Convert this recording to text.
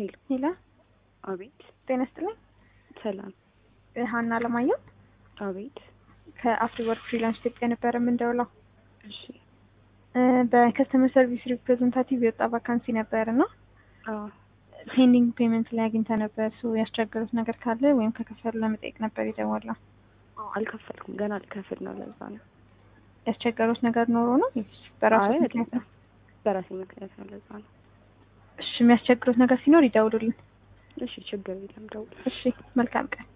ሄሎ ሄላ አቤት። ጤና ይስጥልኝ። ሰላም። ሀና አለማየሁ አቤት። ከአፍሪወርክ ፍሪላንስ ኢትዮጵያ ነበረ የምንደውለው። እሺ። በከስተመር ሰርቪስ ሪፕሬዘንታቲቭ የወጣ ቫካንሲ ነበር እና አዎ ፔንዲንግ ፔመንት ላይ አግኝተ ነበር። ሶ ያስቸገሩት ነገር ካለ ወይም ከከፈሉ ለመጠየቅ ነበር የደወለው። አዎ፣ አልከፈልኩም ገና ልከፍል ነው። ለዛ ነው። ያስቸገሩት ነገር ኖሮ ነው ወይስ በራሱ አይ ምክንያት ነው? በራሴ ምክንያት ነው። ለዛ ነው። እሺ፣ የሚያስቸግሩት ነገር ሲኖር ይደውሉልን። እሺ፣ ችግር የለም። ደውል። እሺ፣ መልካም ቀን።